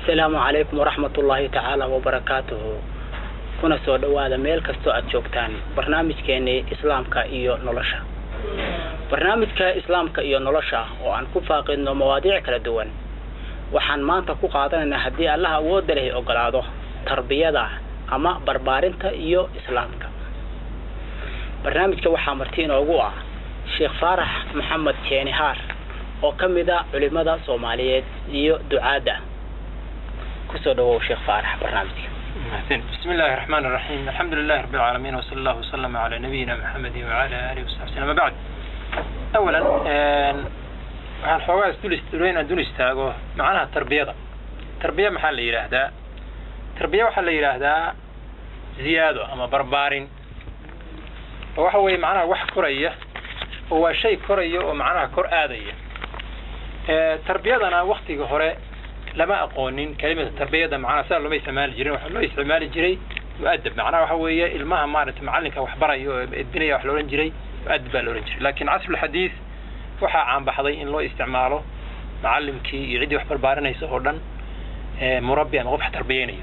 asalaamu calaykum waraxmat ullaahi tacaala wabarakaatuhu kuna soo dhowaada meel kastoo aad joogtaan barnaamijkeenii islaamka iyo nolosha barnaamijka islaamka iyo nolosha oo aan ku faaqidno mawaadiic kala duwan waxaan maanta ku qaadanaynaa haddii allaha awoodda leh ogolaado tarbiyada ama barbaarinta iyo islaamka barnaamijka waxaa marti inoogu ah sheekh faarax maxamed jeenihaar oo ka mid a culimada soomaaliyeed iyo ducaadda kusoo dhawow sheekh faarax barnaamijka بسم الله الرحمن الرحيم الحمد لله رب العالمين وصلى الله وسلم على نبينا محمد وعلى آله وصحبه وسلم بعد أولا waxaan xoogaa isdul istulayn aan dul istaago macnaha tarbiyada tarbiya maxaa la yidhaahdaa tarbiya waxaa la yidhaahdaa ziyaado ama barbaarin oo waxa weeye macnaha wax koraya oo waa shay koraya oo macnaha kor aadaya tarbiyadana waktiga hore lama aqoonin kelimada tarbiyada macnaha sidaa looma isticmaali jirin waxaa loo isticmaali jiray mu'adab macnaha waxa weeye ilmaha maaragtay macallinka wax baraya oo edbinaya wax la odhan jiray mu'adab baa la odhan jiray laakiin casrulxadiid waxaa caanbaxday in loo isticmaalo macallimkii iyo ciddii wax barbaarinaysa oo dhan murabbi ama qof wax tarbiyeynayo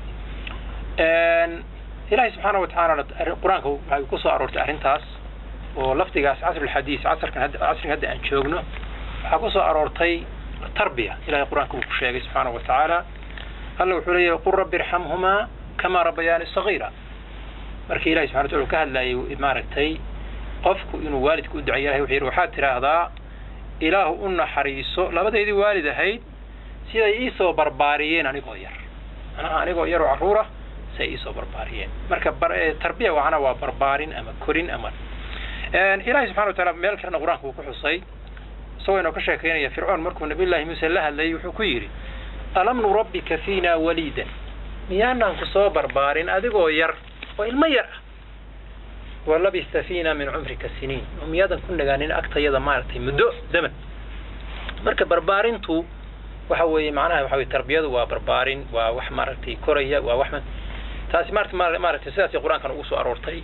ilaahay subxaana watacaala qur-aanka waxay ku soo aroortay arrintaas oo lafdigaas casrulxadiis casrkan hadda casriga hadda aan joogno waxaa ku soo aroortay tarbiya ilahay qur-aanka uu ku sheegay subxaana wa tacaala alla wuxuu leeyahay qul rabbi irxamhumaa kamaa rabbayaani sagiira markii ilahay subxana wataala uu ka hadlayay maaragtay qofku inuu waalidka u duceeya ilahay wuxuu yidhi waxaad tidhaahdaa ilaahu u naxariiso labadeydii waalid ahayd siday iisoo barbaariyeen anigoo yar manaha anigoo yaroo carruura siday iisoo barbaariyeen marka tarbiya wacna waa barbaarin ama korin ama ilahay subxana wa taala meel kalena qur-aanka uu ku xusay isagoo inoo ka sheekaynaya fircoon markuu nabiy llaahi muuse la hadlayay wuxuu ku yidhi alam nurabbika fiina waliidan miyaanaan ku soo barbaarin adigoo yar oo ilmo yar ah walabista fiina min cumrika siniin oo miyaadan ku nagaanin agtayada maaragtay muddo zaman marka barbaarintu waxa weeye macnaha waxa weye tarbiyadu waa barbaarin waa wax maaragtay koraya waa wax taasi maarata maaragtay sidaasay qur-aankan ugu soo aroortay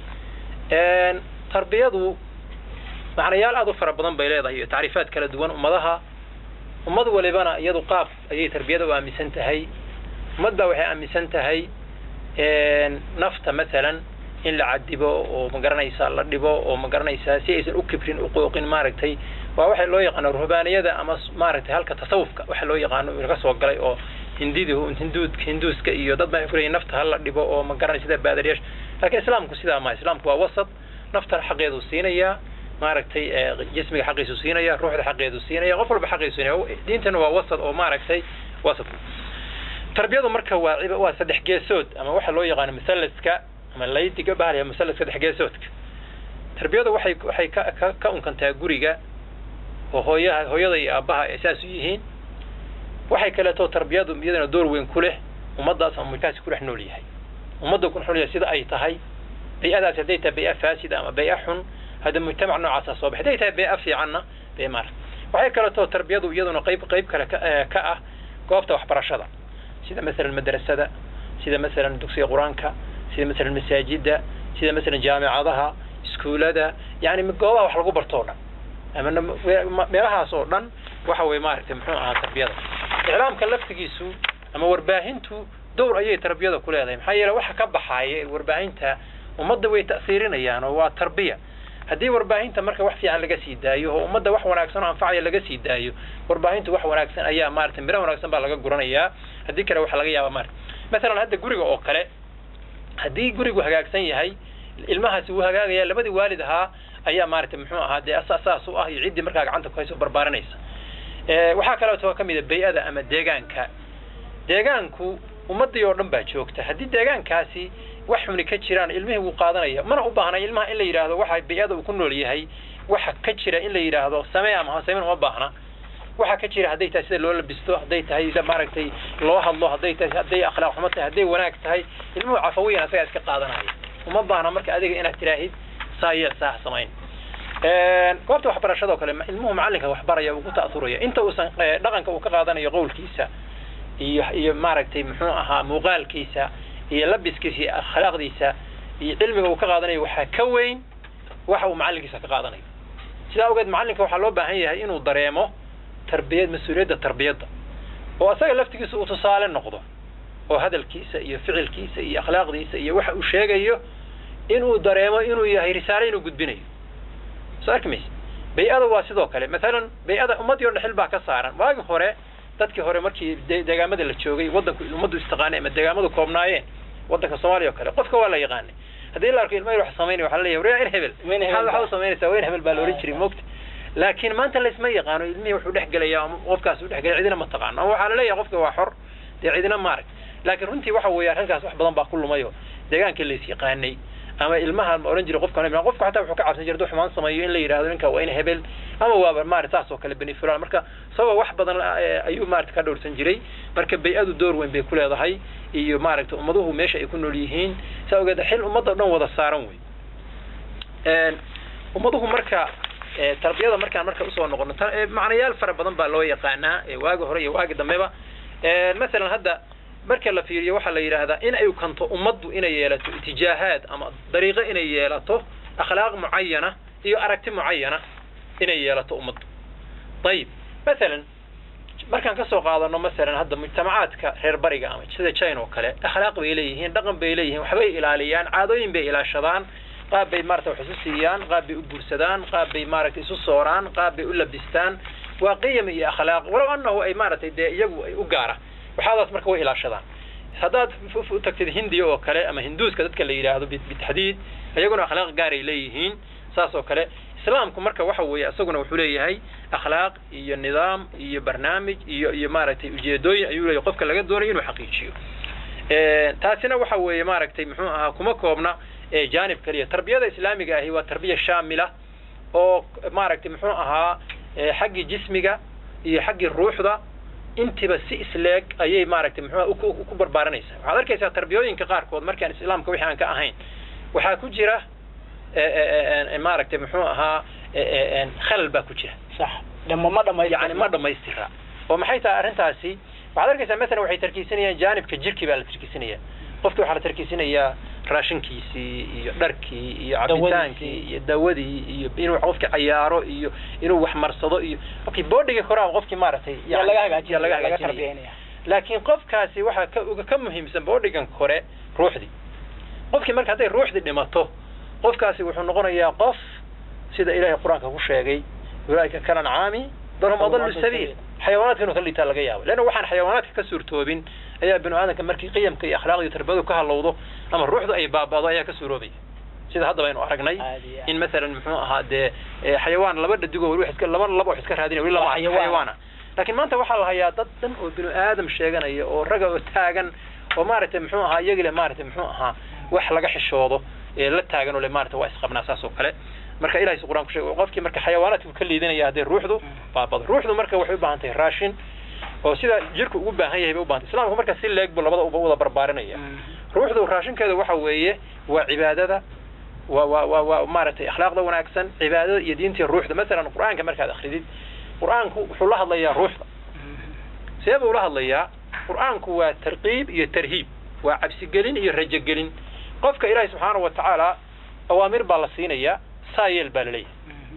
tarbiyadu macnayaal aad u fara badan bay leedahay iyo tacriifaad kala duwan ummadaha ummad walibana iyadu qaab ayay tarbiyada u aaminsan tahay ummad baa waxay aaminsan tahay nafta masalan in la cadibo oo magaranaysaa la dhibo oo magaranaysaa si aysan u kibrin u qooqin maaragtay waa waxa loo yaqaano ruhbaaniyada ama maaragtay halka tasawufka waxa loo yaqaano laga soo galay oo hindida hinduud hinduuska iyo dad baa kuleeyahay nafta hala dhibo oo magaranay sida baadariyaasha laakiin islaamku sidaa ma islaamku waa wasat nafta xaqeedu siinayaa maaragtay jismiga xaqiisu siinaya ruuxda xaqeedu siinaya qof walba xaqiisu siinaya diintana waa wasad oo maaragtay wasad tarbiyadu marka waa waa saddex geesood ama waxa loo yaqaano masallaska ama laydiga bahalaya masallaska saddex geesoodka tarbiyadu waxay waxay ka ka ka unkantaa guriga oo hooyaha hooyada iyo aabbaha ay saas u yihiin waxay kaleeto tarbiyadu iyadana door weyn ku leh ummaddaas ama mulkaasi ku dhex nool yahay ummadda ku dhex nool yahay sida ay tahay bay-adaas hadday tahay bay-a faasida ama bay-a xun hadda mujtamac noocaasa soo baxay hadday tahay bee-a fiicanna bee maar waxay kaleeto tarbiyadu iyaduna qayb qayb kale ka ah goobta waxbarashada sida masalan madrasada sida masalan dugsiga qur-aanka sida masalan masaajida sida masalan jaamicadaha iskuulada yani goobaha wax lagu barto o dhan ama meelahaas oo dhan waxa weye maaragtay muxuu ahaa tarbiyada iclaamka laftigiisu ama warbaahintu dowr ayay tarbiyada ku leedahay maxaa yeele waxa ka baxaaya warbaahinta ummadda way ta'siirinayaan oo waa tarbiya haddii warbaahinta marka wax fiican laga sii daayo oo ummadda wax wanaagsan oo anfacaya laga sii daayo warbaahintu wax wanaagsan ayaa maaragtay miro wanaagsan baa laga guranayaa haddii kale waxa laga yaaba maarata masalan hadda guriga oo kale haddii gurigu hagaagsan yahay ilmahaasi wuu hagaagaya labadii waalid ahaa ayaa maaragtay muxuu ahaa dee saas u ah iyo ciddii markaa gacanta ku hayso barbaarinaysa waxaa kaleeto ka mid a bay-ada ama deegaanka deegaanku ummaddii oo dhan baa joogta haddii deegaankaasi wax xuni ka jiraan ilmihii wuu qaadanaya mana u baahna ilmaha in la yidhaahdo waxa bay-ada uu ku nool yahay waxa ka jira in la yidhaahdo samee ama hasameyn uma baahna waxa ka jira hadday tahay sida loo labisto hadday tahay maaragtay loo hadlo hadday tahay hadday akhlaaq xumo tahay hadday wanaag tahay ilmuhu cafawiyan asagaa iska qaadanaya uma baahna marka adiga inaad tiraahid saa yeel saa samayn goobta waxbarashada oo kale ilmuhu macallinka waxbaraya uu ku ta'uraya inta uusan dhaqanka uu ka qaadanayo qowlkiisa iyo iyo maaragtay muxuu ahaa muuqaalkiisa iyo labiskiisa iyo akhlaaqdiisa iyo cilmiga uu ka qaadanayo waxaa ka weyn waxa uu macallinkiisa ka qaadanayo sidaa awgeed macallinka waxaa loo baahan yahay inuu dareemo tarbiyad mas-uuliyadda tarbiyadda oo asaga laftigiisa uu tusaale noqdo oo hadalkiisa iyo ficilkiisa iyo akhlaaqdiisa iyo waxa uu sheegayo inuu dareemo inuu yahay risaale inuu gudbinayo soo arki mayse bay-ada waa sidoo kale maalan bay-ada ummaddii o dhan xil baa ka saaran waagi hore dadkii hore markii deegaamada la joogay waddanku ummaddu istiqaanay ama deegaamadu koobnaayeen waddanka soomaaliya o kale qofka waa la yaqaanay haddii la arko ilma yar wax samaynaya waxa la leeyahay waryaa in hebel maxaad waxa u samaynaysaa waa in hebel baa la ohan jiray moogta laakiin maanta laisma yaqaano ilmihii wuxuu dhex gelaya ama qofkaas uu dhex gelaya cidina ma taqaano ama waxaa la leeyahay qofka waa xor dee cidina maarag laakiin runtii waxa weeyaan halkaas wax badan baa ku lumayo deegaankii lais yaqaanay ama ilmaha ma ohan jiray qofka qofka xataa wuxuu ka cabsan jiray hadduu xumaan sameeyo in la yidhahdo ninka waa in hebel ama waaba maarata saas oo kale beni fulan marka sababa wax badan ayuu maarata ka dhowrsan jiray marka bay-adu door weyn bay ku leedahay iyo maaragta ummaduhu meesha ay ku nool yihiin saa ogeed xil ummadda o dhan wada saaran wey ummaduhu marka tarbiyada markaan marka usoo noqono macnayaal fara badan baa loo yaqaanaa waagi hore iyo waagi dambeba masalan hadda marka la fiiriyo waxaa la yidhaahdaa in ay kanto ummaddu inay yeelato itijaahaad ama dariiqo inay yeelato akhlaaq mucayana iyo aragti mucayana inay yeelato ummaddu ayib masalan markaan kasoo qaadano masalan hadda mujtamacaadka reer bariga ama sida china oo kale akhlaaq bay leeyihiin dhaqan bay leeyihiin waxbay ilaaliyaan caadooyin bay ilaashadaan qaab bay maarata wax isu siiyaan qaab bay u guursadaan qaab bay maaragtay isu sooraan qaab bay u labistaan waa qiyam iyo akhlaaq walow annahu ay maaragtay dee iyagu ay u gaara waxaadaas marka way ilaashadaan haddaad u tagtid hindiya oo kale ama hinduuska dadka la yidhaahdo bitaxdiid iyaguna akhlaaq gaaray leeyihiin saas oo kale islaamku marka waxa weeye isaguna wuxuu leeyahay akhlaaq iyo nidaam iyo barnaamij iyo iyo maaragtay ujeedooyin ayuu leeyahay qofka laga doonayo inuu xaqiijiyo taasina waxa weeye maaragtay muxuu ahaa kuma koobna janib keliya tarbiyada islaamiga ahi waa tarbiya shaamila oo maaragtay muxuu ahaa xaggii jismiga iyo xaggii ruuxda intiba si isleeg ayay maaragtay muxuu ku barbaaranaysaa waxaad arkaysaa tarbiyooyinka qaarkood markaan islaamka wixii aan ka ahayn waxaa ku jira maaragtay muxuu ahaa khalal baa ku jira sax dhama ma dhamays yani ma dhamaystira oo maxay tahay arrintaasi waxaad arkaysaa masalan waxay tarkiisanayaan jaanibka jirkii baa la tarkiisanaya qofkii waxaa la tarkiisanayaa raashinkiisii iyo dharkii iyo cabitaankii iyo dawadii iyo inuu qofkii cayaaro iyo inuu wax marsado iyo okay boodhigii koraa qofkii maaragtay laga hagaajiya laga laga hagaajinaya tarbiyanaya laakiin qofkaasi waxaa ka uga ka muhiimsan boodhigan kore ruuxdii qofkii marka hadday ruuxdii dhimato qofkaasi wuxuu noqonayaa qof sida ilaahay qur-aanka ku sheegay ulaaika kalancaami bal hum adallu sabiil xayawaanaadka inuu ka liitaa laga yaabo leanna waxaan xayawaanaadka ka suurtoobin ayaa binu aadamka markii qiyamka iyo akhlaaqda iyo tarbiyadu ka halowdo ama ruuxdu ay baaba'do ayaa ka suuroobaya sida hadda baynu aragnay Caadi ah. in masalan muxuu ahaa dee eh, xayawaan laba dhadigoo weli wax iska laba laba wax iska raadinaya weli lama Waa arkin xayawaan. xayawaana laakiin maanta waxaa la hayaa dad dhan oo binu aadam sheeganaya oo raga oo taagan oo maaragtay muxuu ahaa iyagi le maaragtay muxuu ahaa wax laga xishoodo ee la taagan oo le maaragtay waa isqabnaa saas oo kale marka ilahay si qur-aan ku sheegay qofkii marka xayawaanaadku ka liidanaya haddee ruuxdu baabado ruuxdu marka waxay u baahan tahay raashin oo sida jirku ugu baahan yahay bay u baahan tahay islaamku marka si leeg buu labada uba wada barbaarinaya ruuxdu raashinkeeda waxa weeye waa cibaadada waa waa waa waa maaragtay akhlaaqda wanaagsan cibaadada iyo diinta iyo ruuxda masalan qur-aanka markaad akridid qur-aanku wuxuu la hadlayaa ruuxda see buu la hadlayaa qur-aanku waa tarqiib iyo tarhiib waa cabsigelin iyo rajogelin qofka ilaahay subxaanahu wa tacaala awaamir baa la siinayaa saa yeel baa laleeyahay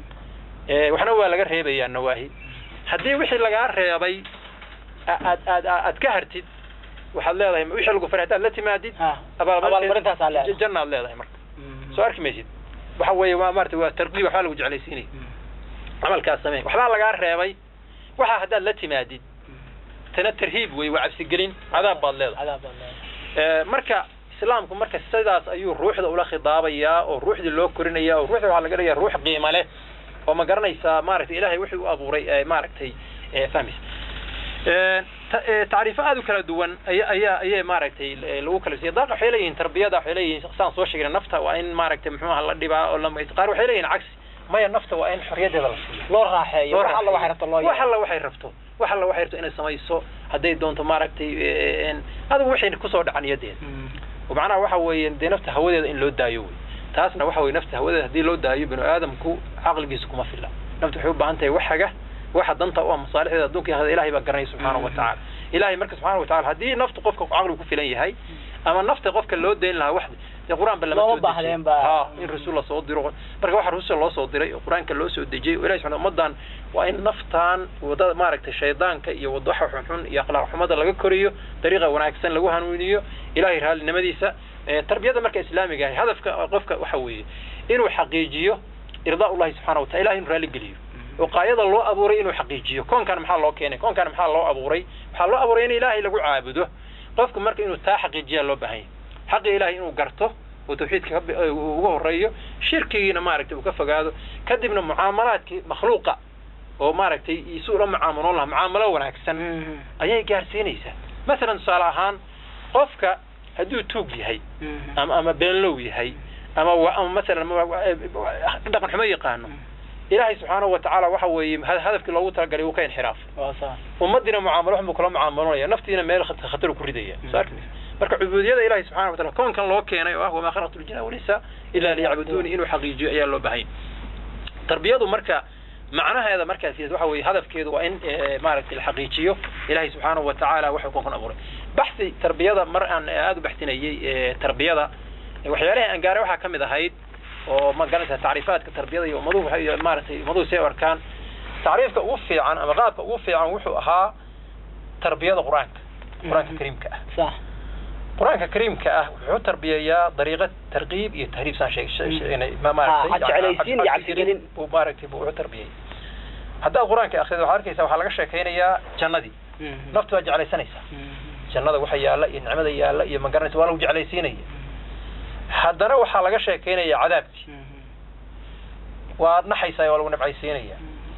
Eh, waxna waa laga reebayaa nawaahi haddii wixii lagaa reebay a- aad aad aad ka hartid waxaad leedahay wixii lagu faray haddaad la timaadid Ha, abaalmarintaasaa leedahay. jannaad leedahay marka soo arki maysid waxa weeye waa maarata waa tarqiib waxbaa lagu jeclaysiinaya camalkaas samee waxbaa lagaa reebay waxaa haddaad la timaadid tana tarhiib wey waa cabsigelin cadaab baad leedahay cadaab baa leedahay. Eh, marka islaamku marka sidaas ayuu ruuxda ula khidaabayaa oo ruuxdii loo korinaya oo ruuxda waxaa laga dhigayaa ruux qiimo leh oo ma garanaysaa maaragtay ilaahay wixii u abuuray eh, maaragtay eh, fahmaysa Eh, ta- eh, tacriifo aad u kala duwan aya ayaa ayay maaragtay eh, lagu kala siiyay daaq waxay leeyihiin tarbiyada waxay leeyihiin saan soo sheegna nafta waa in maaragtay muxuu aha la dhibaa oo lama qaar waxay leeyihiin cagsi maya nafta waa in xorriyadeeda la siiyo loo raaxeeyo loo wax alla waxay raaxeeyo. rabto loo wax yeelo alla waxay rabto wax alla waxay rabto inay samayso hadday doonto maaragtay eh, en- adigu waxay kusoo dhacan niyadeeda oo macnaha waxa weeye dee nafta hawadeeda in loo daayo wey taasna waxa weye nafta hawadeeda haddii loo daayo binu aadamku caqligiisa kuma filla nafta waxay u baahan tahay wax haga waxa danta u ah masaalixdeeda adduunka iyo aakhirada ilahay baa garanaya subxaanahu wa tacaala ilahay marka subxaanahu wa tacaala haddii naftu qofka caqligu ku filan yahay ama nafta qofka loo dayn lahaa wax dee qur-aan ba lama Looma soo baahdeen dejin ba. ha in rasuul lasoo diro marka waxa rusul loo soo diray oo qur-aanka loo soo dejiyey oo ilahi subxana ummadan waa in naftaan wadada maaragtay shaydaanka iyo wadaxa xunxun iyo akhlaaq xumada laga koriyo dariiqa wanaagsan lagu hanuuniyo ilahay raalinimadiisa Eh, tarbiyada marka islaamiga ahi hadafka qofka waxa weeye inuu xaqiijiyo irdaa ullahi subxana wa taala ilahay inuu raali geliyo oo qaayada loo abuuray inuu xaqiijiyo koonkan maxaa loo keenay koonkan maxaa loo abuuray waxaa loo abuuray in ilaahay lagu caabudo qofku marka inuu taa xaqiijiyaa loo baahan yahay xaqi ilaahay inuu garto oo tawxiidka ka bi- uu uga horeeyo shirkigiina maaragtay uu ka fogaado kadibna mucaamalaadkii makhluuqa oo maaragtay isu ula mucaamaloon lahaa mucaamalo wanaagsan ayay gaarsiinaysaa masalan tusaale ahaan qofka hadduu tuug yahay ama ama beenlow yahay ama wa- ama masalan ma- wa- dhaqan xumo yaqaano ilaahay subxaanahu wa tacaala waxa weeye ha- hadafkii loogu talagalay uu ka inxiraafay waa sax ummadiina mucaamalo xun buu kula mucaamalonaya naftiina meel khat- khatar ku ridaya soo arkaysa marka cubuudiyada ilahi subxana wa taala koonkan loo keenay oo ah wamaa khalaqtu ljina walisa ila liyacbuduuni inuu xaqiijiyo ayaa loo baahanya tarbiyadu marka macnaheeda markaas waxa weeye hadafkeedu waa in eh, maaragtay la xaqiijiyo ilahi subxaanahu wa tacaala wuxuu koonkan abuuray baxsi tarbiyada mar aan aada u baxsinayey eh, tarbiyada eh, waxyaalaha aan gaaray waxaa ka mid ahayd oo ma garanaysa tacriifaadka tarbiyada iyo ummaduhu waxay maaragtay ummaduhu si ay u arkaan tacriifka ugu fiican ama qaabka ugu fiican wuxuu ahaa tarbiyada qur-aanka qur-aanka kariimka ah sax qur-aanka kariimka ah wuxuu tarbiyayaa dariiqo tarqiib iyo tahriib saan sheeg she- sheegnay ma maaragtay Ah, jeclaysiin iyo cabsi- cabsigelin. buu maaragtay buu wuxuu tarbiyay haddaad qur-aanka akhrido waxaad arkaysaa waxaa laga sheekaynayaa jannadii naftu waa jeclaysanaysaa jannada waxa yaalla iyo nicmada yaalla iyo ma garanaysa waa lagu jeclaysiinaya haddana waxaa laga sheekaynaya cadaabkii waad naxaysaa waa lagu nabcaysiinaya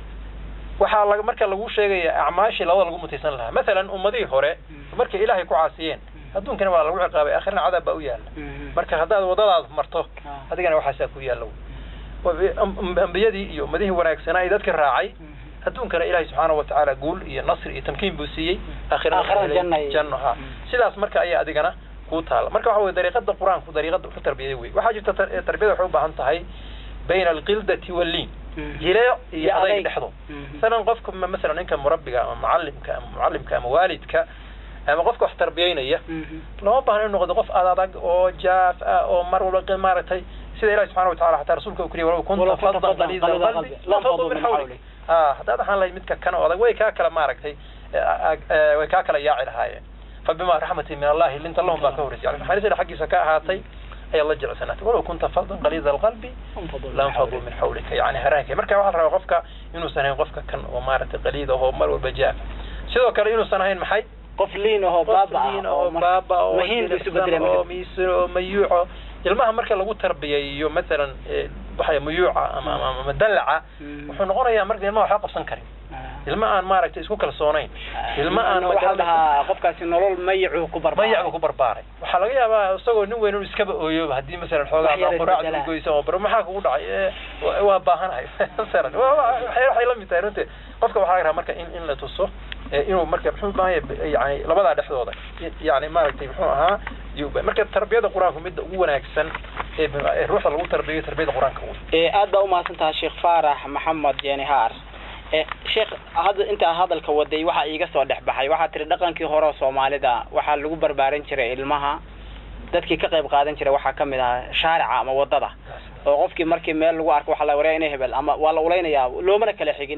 waxaa laga marka lagu sheegaya acmaashii labada lagu mutaysan lahaa masalan ummadihii hore markay ilaahay ku caasiyeen adduunkana waa lagu ciqaabay aakhirna cadaab baa u yaalla marka haddaad wadadaad marto adigana waxaasaa ku yaalla wey Am- ambiyadii iyo ummadihii wanaagsanaa ee dadka raacay adduunkana ilaahay subxaanahu watacaala guul iyo nasri iyo tamkiin buu siiyey aakhirana Aakhirana waxaa janna helay iyo- janno ha Mm. sidaas marka ayaa adigana kuu taala marka waxa weye dariiqada qur-aanku dariiqada ku tarbiyada wey waxaa jirta tar- tarbiyada waxay u baahan tahay bayna alqildati walliin jileec iyo Iyo adayg adayg. dhexdo Mhm. masalan qofka ma- masalan ninka murabbiga ama mucallimka ama mucallimka ama waalidka ama qofka wax tarbiyaynaya lama baahna inuu noqdo qof ad adag oo jaaf ah oo mar walba qi- maaragtay sida ilahi subxana wa tacala xataa rasuulka uu keliya walaw kunta Walaw kunta faddan faddan qaliida qaliida alqalbi alqalbi, lanfaduu lanfaduu min min xawlik xawlik. ah haddaad ahaan lahayd midka kan oo adag way kaa kala maaragtay eh, ah, eh, way kaa kala yaaci lahaayeen fabima raxmatin min allahi linta lahum baa ka horreysay yani naxariista xaggiisa ka ahaatay ayaad la jecelsanaatay walaw kunta faddan qaliida alqalbi lanfaduu min xawlika yani haraanka marka waxaa la rabaa qofka inuusan ahayn qofka kan oo maaragtay qaliid ahoo mar walba jaafa sidoo kale inuusan ahayn maxay qof liin ahoo baaba ah qofliin oo oo mar- baaba oo mahiin buu isu jilicsan bedelay oo marka. miisan oo mayuuco ilmaha marka lagu tarbiyayo masalan eh, waxa muyuuca ama ama- ama dalaca Mm. wuxuu noqonayaa marka ilmaha waxba qabsan karin Ah. ilma aan maaragtay isku kalsoonayn ilma aan waxaa magaranaysa- dhahaa qofkaasi nolol mayacuu ku barbaaray mayac buu ku barbaaray waxaa laga yaabaa isagoo nin weyn inuu iskaba ooyoba haddii masalan xoogaa Wax yar ama quraacda isbedelaa. u goysa oo bar maxaa kugu dhacay Eh, wa- waa baahanahay masalan Waa- waa- waxay waxay la mid tahay runtii qofka waxaa laga rabaa marka in in la tuso eh, inuu marka muxuu u baahan yahay yani labadaa dhexdooda yani maaragtay muxuu ahaa yuu ba- marka tarbiyada qur-aanku midda ugu wanaagsan ee ee ruuxda lagu tarbiyayo tarbiyada qur-aanka wey ee aad baa umahadsan tahay sheekh faarax maxamed jenihaar ee sheekh hadda intaa hadalka waday waxaa iiga soo dhex baxay waxaa tiri dhaqankii hore oo soomaalida waxaa lagu barbaarin jiray ilmaha dadkii ka qayb qaadan jiray waxaa kamid ahaa shaarica ama wadada oo qofkii markii meel lagu arko waxaa la wareya inay hebel ama waa la ulaynayaa loomana kala xigin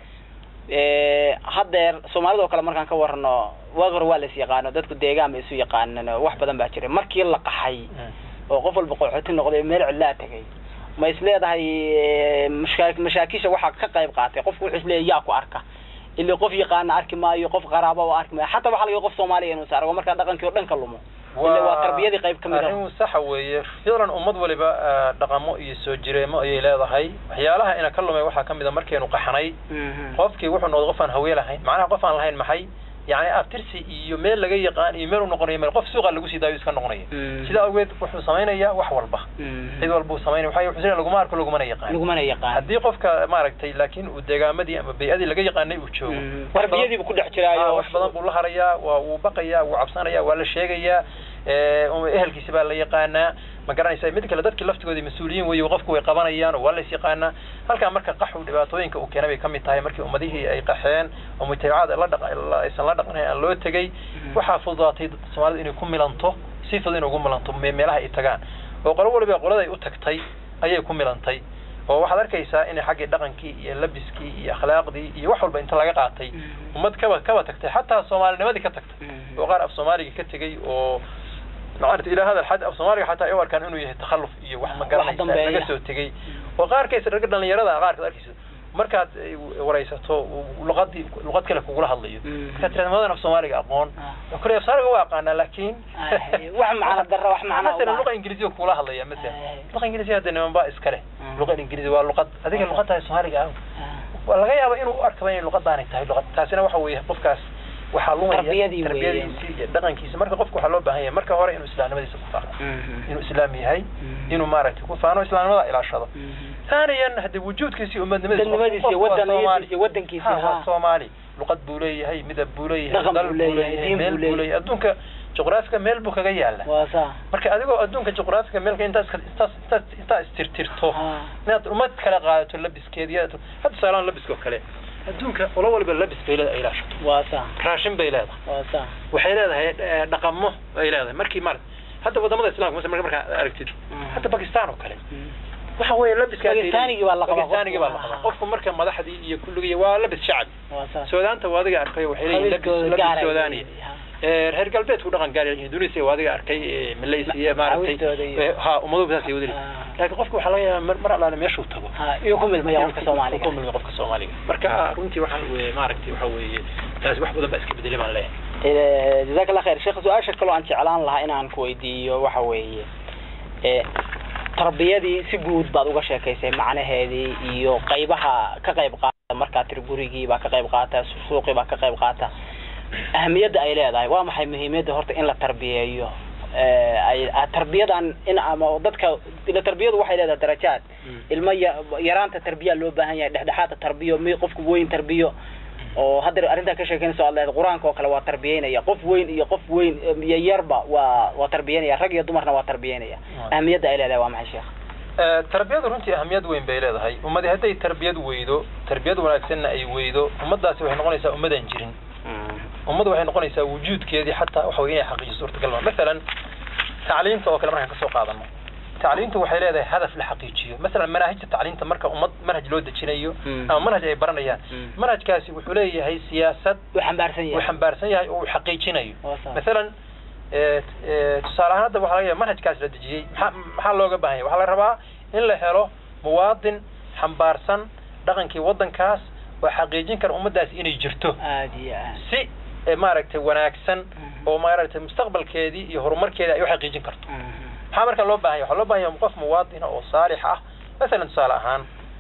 ee haddeer soomaalida oo kale markaan ka warano waagi hore waa la is yaqaano dadku deegaan ba isu yaqaanan oo wax badan baa jiray markii la qaxay oo qof walba qaxooti noqday meel cidlaa tegay ma is leedahay eh, mashkaa- mashaakisha waxaa ka qayb qaatay qofku wuxuu is leeyahay yaa ku arka ilaa qof yaqaana arki maayo qof qaraaba oo arki maayo xataa waxaa laga yaaba qof soomaaliya inuu saaro markaa dhaqankii oo dhan ka lumo ila waa tarbiyadii qayb ka mid ah arrin saxa weeye ficlan ummad waliba ah, dhaqamo iyo soo jireemo ayay leedahay waxyaalaha ina ka lumay waxaa ka mid a markaynu qaxnay Mhm. qofkii wuxuu noqday qof aan hawe lahayn macnaha qof aan lahayn maxay yani abtirsi iyo meel laga yaqaan iyo meel u noqonayo meel qof suuqa lagu sii daayo iska noqonaya Mhm. sidaa awgeed wuxuu samaynayaa wax walba Mhm. cid walbuu samaynaya waxay wuxuu leeyahay laguma arko lagumana yaqaan lagumana yaqaan haddii qofka maaragtay laakiin uu deegaamadii ama bay'adii laga yaqaanay uu joogo Mhm. wax badan- tarbiyadii buu ku dhex Ah, jiraayo wax badan buu la harayaa waa wuu baqayaa wuu cabsanayaa waa la sheegayaa eh, um, ehelkiisi baa la yaqaanaa ma garanaysa mid kale dadkii laftigoodii mas-uuliyiin weeye qofku way qabanayaan oo waa la is yaqaanaa halkaa marka qaxu dhibaatooyinka uu keenay bay ka mid tahay markii ummadihii ay qaxeen oo mujtamacaad la dhaqa la- aysan la dhaqanayn aan loo tegey waxaa fududaatay soomaalida inay ku milanto si fudud inay ugu milanto me- meelaha ay tagaan oo qolo waliba qoladay u tagtay ayay ku milantay oo waxaad arkaysaa inay xaggii dhaqankii iyo labiskii iyo akhlaaqdii iyo wax walba inta laga qaatay ummad kaba kaba tagtay xataa soomaalinimadii ka tagtay oo qaar af soomaaliga ka tegey oo maarata ilaa hada xad af soomaaliga xataa ay u arkaan inuu yahay takhalluf iyo wax ma garanaysa dambeeya. laga soo tegey oo qaarkaysa ragga dhalinyarada qaarkaad arkaysa markaad ay waraysato luqadii luqad kale kugula hadlayo Mm. markaad tirahdo madan af soomaaliga aqoon Ah. kule af soomaaliga waa aqaanaa laakiin Ay, wax macno darro, wax macno مثلا uma- luqa ingiriisiga kugula hadlaya مثلا Ay. luqa ingiriisiga hadda niman baa iskale Mm. luqa ingiriisi waa luqad adiga Ah. luqadaha soomaaliga ah Ah. waa laga yaaba inuu u arkaba inay luqadaanay tahay luqad taasina waxa weeye qofkaas waxaa lumaya Tarbiyadii weeye. tarbiyadiisi iyo dhaqankiisa marka qofka waxaa loo baahan yahay marka hore inuu islaamnimadiisa ku faano Mhm. inuu islaam yahay Mm. inuu maaragtay ku faano islaamnimada ilaashado Mhm. ثانيا هدي وجودkiisi umadnimadiisa dadnimadiisa iyo wadaniyadiisa iyo wadankiisa ha waa ha. soomaali luqad buu leeyahay midab buu leeyahay Dhaqan dal buu buu leeyahay, leeyahay diin meel buu buu leeyahay. leeyahay adduunka juqraafiga meel buu kaga yaala waa saa marka adigoo adduunka juqraafiga meelka intaas intaas intaas intaa istirtirto Ah. inaad ummad kala qaadato labiskeediya hadda tusaalaan labiskoo kale adduunka olo waliba labis bay leedahay ay ilaashato waa saa raashin bay leedahay waa saa waxay leedahay eh, dhaqamo ay leedahay markii mar hadda wadamada islaamka masala marka markaa aragtid Mm. hadda bakistan oo kale Mhm. waxa weeye labiska Bakistaanigii baa la qabaa bakistaanigii baa la qofku. qabaa qofku marka madaxdii iyo kulligii waa labis shacbi waa saa suudaanta waa adiga arkay waxay leeyihiin labis Qabiilkooda gaar labis ay suudaaniya leeyihiin, ha. ee reer galbeedku dhaqan gaar yihiin Indonesia waa adiga arkay ee Malaysia maaragtay Caawintooda iyo- ee, ha ummadu saas ay wadali Ah. laakiin qofku waxaa laga yaabaa mar- mar allaale meeshuu tago ha iyo ku milmaya qofka soomaaliga ku milmay qofka Soomaaliga marka runtii waxaa weeye maaragtay waxa weeye taas wax badan baa iska bedelay baan leeyahay Eh, jazaak allah khayr sheekh su-aasha kaloo aan jeclaan lahaa inaan ku weydiiyo waxa weeye eh, tarbiyadii si guud baad uga sheekaysay macnaheedii iyo qaybaha ka qayb qaata markaa tiri gurigii baa ka qayb qaata suuqii baa ka qayb qaata ahamiyadda ay leedahay waa maxay muhiimiyadda horta in la tarbiyeeyo Eh, ay ah, tarbiyadan in ama dadka ila tarbiyadu waxay leedahay darajaad Mm. ilmo ya- yaraanta tarbiya loo baahan yahay dhexdhexaadka tarbiyo mi qofku weyn tarbiyo oo hadda arrintaa ka sheekeynayso aad leedahay qur-aanka oo kale waa tarbiyeynaya qof weyn iyo qof weyn iyo yarba waa waa tarbiyeynaya rag iyo dumarna waa tarbiyeynaya Right. ahamiyadda ay leedahay waa maxay sheekh Ee, tarbiyadu runtii ahamiyad weyn bay leedahay ummadi hadday tarbiyad weydo tarbiyad wanaagsanna ay weydo ummadaasi waxay noqonaysaa ummadaan jirin ummadu waxay noqonaysaa wujuudkeedii xataa waxa weeye inay xaqiijiso suurtagal ma masalan tacliinta oo kale markaan kasoo qaadano tacliintu waxay leedahay hadaf la xaqiijiyo masalan manaahijta tacliinta marka ummad manhaj loo dejinayo Mm. ama manhaj ay baranayaan Mm. manhajkaasi wuxuu leeyahay siyaasad uu xambaarsan uu yahay xambaarsan yahay oo uu xaqiijinayo Waa sax. masalan ee, ee, tusaale ahaan hadda waxaa laga yaaba manhajkaas la dejiyey maxaa maxaa looga baahan yahay waxaa la rabaa in la helo muwaadin xambaarsan dhaqankii waddankaas oo xaqiijin kara ummaddaasi inay jirto aad iyo aad si ee, maaragtay wanaagsan Mhm. oo maaragtay mustaqbalkeedii iyo horumarkeedii ay u xaqiijin karto Mhm. maxaa marka loo baahan yahay waxaa loo baahan yahay qof muwaadina oo saalix ah masalan tusaale ahaan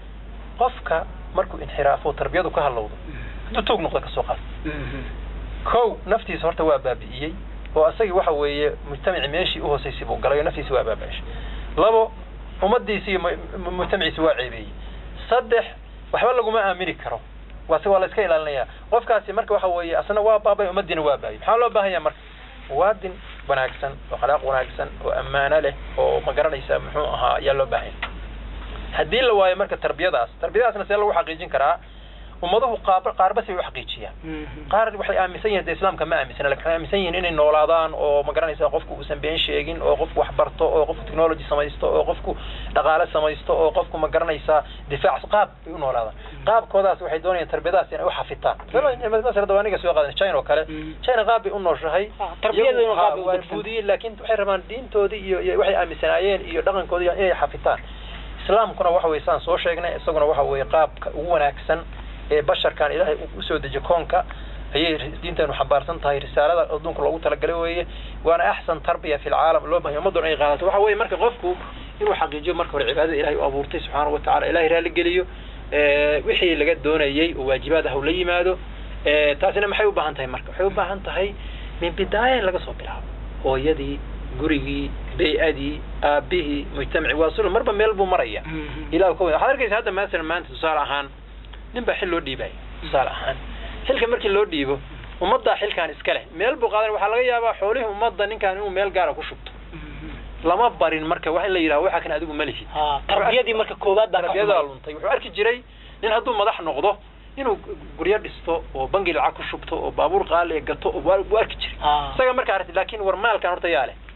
qofka markuu inxiraafo tarbiyadu ka halowdo hadduu toog noqdo kasoo qaad Mhm. kow naftiisa horta waa baabi'iyey oo asagii waxa weeye mujtamaci meeshii u hoosaysay buu galay oo naftiisa waa baabi'ishay labo ummadiisi iyo mu- mu- mujtamaciisi waa ceebeeyey saddex waxba laguma aamini karo waase waa la iska ilaalinayaa qofkaasi marka waxa weeye asna waa baabay ummadiina waa baayay maxaa loo baahan yahay marka muwaadin wanaagsan oo akhlaaq wanaagsan oo ammaano leh oo ma garanaysa muxuu ahaa ayaa loo baahan yahay haddii la waayo marka tarbiyadaas tarbiyadaasna see lagu xaqiijin karaa ummaduhu qaab qaarba si ay u xaqiijiyaan Mhm. qaar waxay aaminsan yihiin de islaamka ma aaminsana lakin waxay aaminsan yihiin inay noolaadaan oo ma garanaysa qofku uusan been sheegin oo qofku wax barto oo qofku technology samaysto oo qofku dhaqaale samaysto oo qofku ma garanaysa difaac qaab bay u noolaadaan qaabkoodaas waxay doonayaan tarbiyadaas inay u xafitaan masala dawaaniga soo qaadan china oo kale Mm. china qaab bay u nooshahay Ah, tarbiyaduna Iyagu, qaab ha, bay u waa degsan. buudiyeen laakiin waxay rabaan diintoodii iyo iyo waxay aaminsanaayeen iyo dhaqankoodii inay xafitaan islaamkuna waxa weye saan soo sheegnay isaguna waxa weeye qaabka ugu wanaagsan ee basharkan ilaahay uu usoo dejiyo koonka ayay diinteenu xambaarsan tahay risaalada adduunka loogu talagalay weeye waana axsan tarbiya fi lcaalam loo bahay ummaddoon ay qaadato waxa weeye marka qofku inuu xaqiijiyo marka hore cibaadada ilahay u abuurtay subxaana wa tacala ilahay raali geliyo ee, wixii laga doonayey oo waajibaad ah uu la yimaado ee, taasina maxay u baahan tahay marka waxay u baahan tahay min bidaaya in laga soo bilaabo hooyadii gurigii bay-adii aabihii mujtamaci waa sul marba meel buu maraya Mhm. ilaah ka wada waxaad arkaysa hadda masalan maanta tusaale ahaan nin baa xil loo dhiibaya tusaale ahaan xilka markii loo dhiibo ummaddaa xilkan iska leh meel buu qaadan waxaa laga yaabaa xoolihii ummadda ninkan inuu meel gaara ku shubto Mhm. lama barin marka wax in la yidhaho waxa kan adigu ma lihid Ha, tarbiyadii marka koowaad baa ka tarbiyadaa xumay. luntay wuxuu arki jiray nin hadduu madax noqdo inuu guryo dhisto oo bangi lacag ku shubto oo baabuur qaali gato oo waa- buu arki jiray Ha. isaga marka aragti laakiin war maalkan horta yaa leh Mhm.